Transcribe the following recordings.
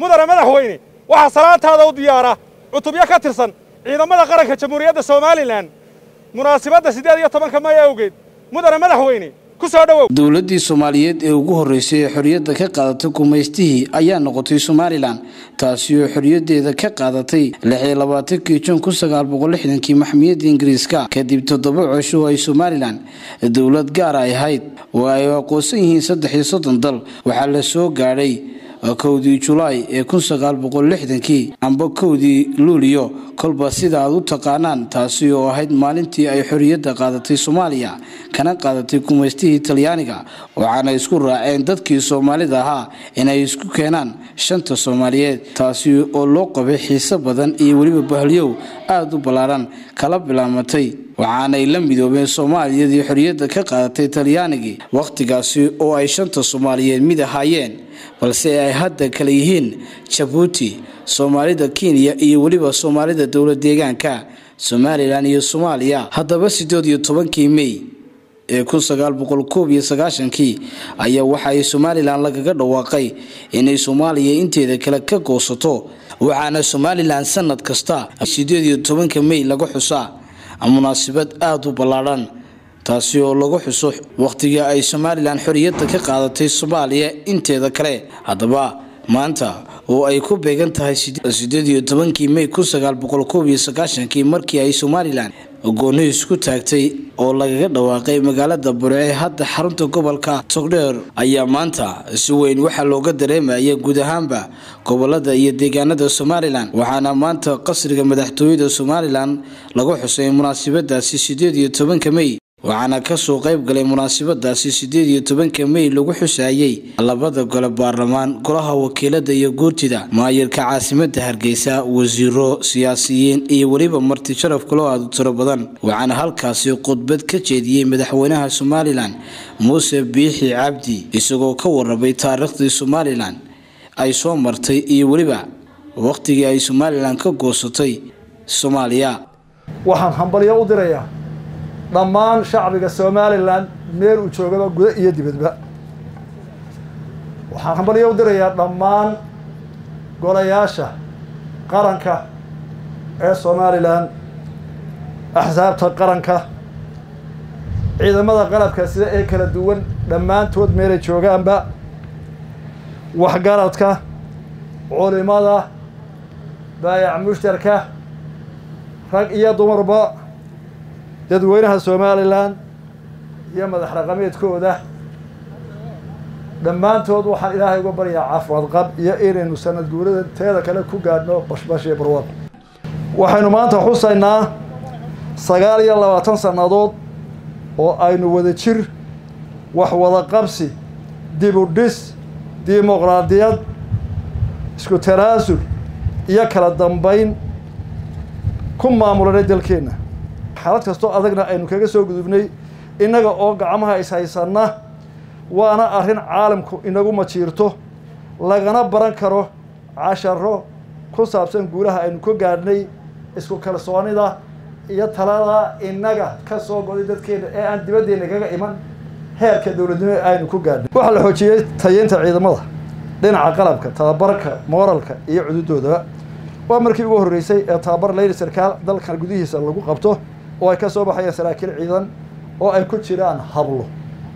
mudane madaxweyne waxaa salaantaada u diyaara cutubyo ka tirsan ciidamada qaranka jamhuuriyadda somalilan munaasibadda siddeed iyo tobanka may awgeed mudane madaxweyne ku soo dhowow dowladdii soomaaliyeed ee ugu horreysay ee xorriyadda ka qaadatay gumaystihii ayaa noqotay somalilan taasi oo xorriyaddeeda ka qaadatay lixiyo labaatankii jun kun sagaal boqol lixdankii maxmiyadda ingiriiska kadib toddoba cosho oo ay somalilan dowlad gaar ay ahayd oo ay aqoonsan yihiin saddex iyo soddon dal waxaa la soo gaadhay kowdii julaay ee kun sagaal boqol lixdankii amba kowdii luuliyo kolba sida aad u taqaanaan taasi oo ahayd maalintii ay xorriyadda qaadatay soomaaliya kana qaadatay gumaystihii talyaaniga waxaana isku raaceen dadkii soomaalida ahaa inay isku keenaan shanta soomaaliyeed taasi oo loo qabay xiise badan iyo weliba bahalyow aada u ballaaran kala bilaamatay waxaanay la midoobeen soomaaliyadii xorriyadda ka qaadatay talyaanigii wakhtigaasi oo ay shanta soomaaliyeed mid ahaayeen balse ay hadda kale yihiin jabuuti soomaalida kenya iyo weliba soomaalida dowlad deegaanka somalilan iyo soomaaliya haddaba siddeed iyo tobankii mey ee kun sagaal boqol koob iyo sagaashankii ayaa waxa ay somalilan lagaga dhawaaqay inay soomaaliya inteeda kale ka goosato waxaana somalilan sanad kasta siddeed iyo tobanka mey laga xusaa munaasabad aada u ballaadhan taasi oo lagu xuso wakhtigii ay somalilan xorriyadda ka qaadatay soomaaliya inteeda kale haddaba maanta oo ay ku beegan tahay siddeed iyo tobankii mey kun sagaal boqol koob iyo sagaashankii markii ay somalilan gooni isku taagtay oo lagaga dhawaaqay magaalada burce hadda xarunta gobolka togdheer ayaa maanta si weyn waxaa looga dareemaya guud ahaanba gobolada iyo deegaanada somalilan waxaana maanta qasriga madaxtooyada somalilan lagu xusay munaasabadaasi siddeed iyo tobanka mey waxaana kasoo qayb galay munaasabadaasi siddeed iyo tobanka mey lagu xusaayey labada gole baarlamaan golaha wakiilada iyo guurtida maayirka caasimada hargeysa wasiiro siyaasiyiin iyo weliba marti sharaf kaloo aada u tiro badan waxaana halkaasi khudbad ka jeediyey madaxweynaha somalilan muuse biixi cabdi isagoo ka warabay taariikhdii somalilan ay soo martay iyo weliba wakhtigii ay somalilan ka goosatay soomaaliya waxaan hambalyo u dirayaa dhammaan shacbiga somalilan meel uu joogaba gudo iyo dibadba waxaan hambalyo u dirayaa dhammaan golayaasha qaranka ee somalilan axsaabta qaranka ciidamada qalabka sida ee kala duwan dhammaantood meelay joogaanba waxgaradka culimada baayac mushtarka rag iyo dumarba dadweynaha somalilan iyo madax raqameedkooda dhammaantood waxaan ilaahay uga baryaa caafimaad qab iyo inaynu sanad guurada teeda kale ku gaadhno bashbash iyo barwaq waxaynu maanta xusaynaa sagaal iyo labaatan sannadood oo aynu wada jir wax wada qabsi dib u dhis dimuqraadiyad isku tanaasul iyo kala dambayn ku maamulanay dalkeenna xaalad kastoo adagna aynu kaga soo gudubnay innaga oo gacmaha ishaysanna waana arrin caalamku inagu majiirto lagana baran karo casharo ku saabsan guulaha aynu ka gaadhnay isku kalsoonida iyo talada innaga ka soo goday dadkeena ee aan dibaddeena kaga iman heerka dowladnimo aynu ku gaadhnay waxaa la xoojiyey tayeynta ciidamada dhinaca qalabka tababarka mooralka iyo cududoodaba waa markii ugu horreysay ee tababar leyli sarkaal dalkan gudihiisa lagu qabto oo ay ka soo baxayaan saraakiil ciidan oo ay ku jiraan hablo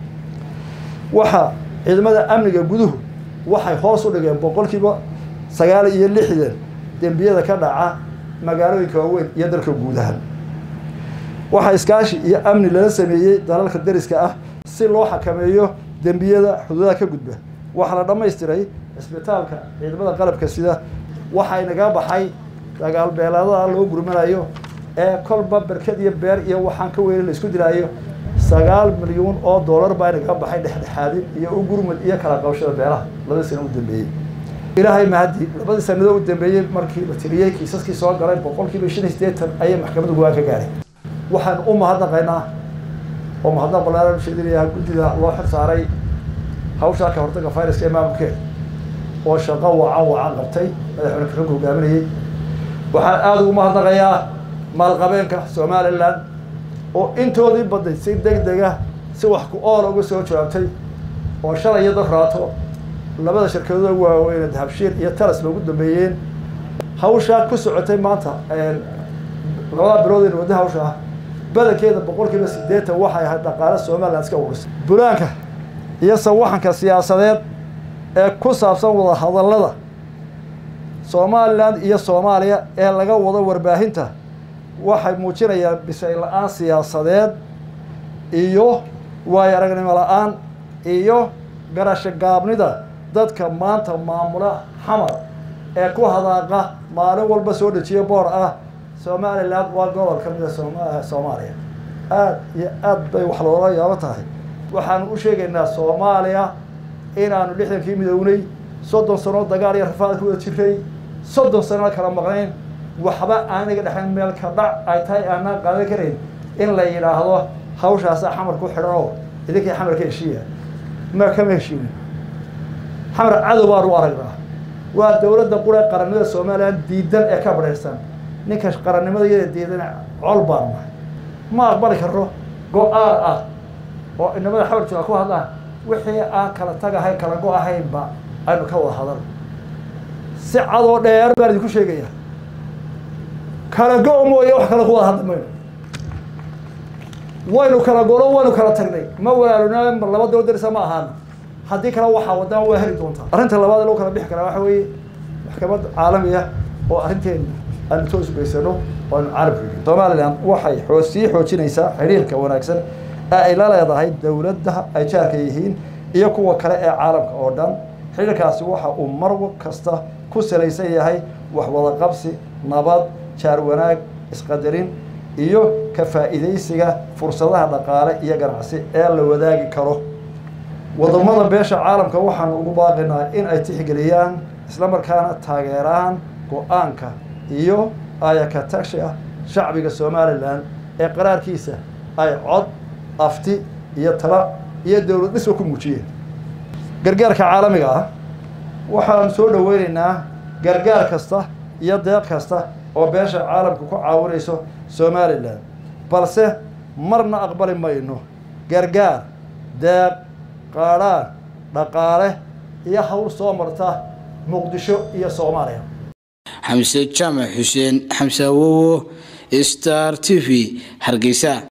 waxaa ciidamada amniga guduhu waxay hoos u dhigeen boqolkiiba sagaal iyo lixdan dembiyada ka dhaca magaalooyinka waaweyn iyo dalka guud ahaan waxaa iskaashi iyo amni lala sameeyey dalalka dariska ah si loo xakameeyo dembiyada xuduudaha ka gudba waxaa la dhammaystiray cisbitaalka ciidamada qalabka sida waxaa inaga baxay dagaal beelaadaha loo gurmanayo ee kolba berked iyo beer iyo waxaan ka weyne la isku dilaayo sagaal milyuun oo dollar baa inaga baxay dhexdhexaadin iyo u gurmud iyo kala qabashada beelaha labadii sano u dambeeyey ilaahay mahadi labadii sanado u dambeeyey markii la tiriyey kiisaskii soo galay boqolkiiba shan iyo siddeetan ayay maxkamadda go-aan ka gaadhay waxaan u mahadnaqaynaa oo mahadnaq ballaaran u sheedinayaa guddida loo xil saaray hawshaa ka hortagga fayraska ee maamulkeeda oo shaqo wacan wacan qabtay madaxweyne karanku hogaaminayay waxaan aada ugu mahadnaqayaa maalqabeenka somalilan oo intoodii badday si deg dega si wax ku oola uga soo jawaabtay oo shalay iyo dad raato labada shirkadooda waaweyne dahabshiil iyo talas loogu dambeeyeen hawshaa ku socotay maanta labada bilood wadda hawsha ah badankeeda boqolkiiba siddeetan waxay ahayd dhaqaale somalilan iska urisay bulaanka iyo sawaxanka siyaasadeed ee ku saabsan wada hadallada somalilan iyo soomaaliya ee laga wado warbaahinta waxay muujinayaan bisay la-aan siyaasadeed iyo waayo aragnimo la-aan iyo garasho gaabnida dadka maanta maamula xamar ee ku hadaaqa maalin walba soo dejiya boor ah somalilan waa gobol ka mida soomaaliya aada iyo aad bay wax loola yaabo tahay waxaanu u sheegaynaa soomaaliya inaanu lixdankii midownay soddon sano dagaal iyo rafaad ku wada jiray soddon sano kala maqnayn waxba aaniga dhexayn meel ka dhac ay tahay aanaan qaadan karayn in la yidhaahdo hawshaasa xamar ku xidhan oo idinkii xamar ka heshiiya ma kama heshiinin xamar cadow baanu aragnaa waa dowladda qura qarannimada somalilan diidan ee ka badhayrsan ninka qarannimada iyada diidan col baanu nahay ma aqbali karno go-aan ah oo inamada xamar jooga ku hadlaan wixii aan kala tagahay kala go-ahaynba aynu ka wada hadal si cadoo dheer baan idinku sheegaya kala go- mooye wax kale ku wada hadli mayno waynu kala golo waynu kala tagnay ma walaaluna mar laba daba darisa ma ahaana haddii kale waxaa wadaan waa heli doontaa arrinta labaad lagu kala bixi karaa waxa weeye maxkamad caalami ah oo arrinteena aanu toos ugeysano oo aanu caalamka gelin somalilan waxay oo sii xoojinaysaa xidhiirka wanaagsan ee ay la leedahay dowladda ay jaarka yihiin iyo kuwa kale ee caalamka oo dhan xidhiirkaasi waxa uu mar kasta ku salaysan yahay wax wada qabsi nabad jaar wanaag isqadarin iyo ka faa'iidaysiga fursadaha dhaqaale iyo ganacsi ee la wadaagi karo wadamada beesha caalamka waxaanu ugu baaqinaa in ay tixgeliyaan islamarkaana taageeraan go-aanka iyo ayakatagsha shacbiga somalilan ee qaraarkiisa ay cod afti iyo tala iyo dowlad dhisba ku muujiyeen gargaarka caalamiga ah waxaanu soo dhoweynaynaa gargaar kasta iyo deeq kasta oo beesha caalamka ku caawinayso somalilan balse marna aqbali mayno gargaar deeq qaadhaan dhaqaale iyo hawl soo marta muqdisho iyo soomaaliya xamse jaamac xuseen xamse awowo star t v hargeysa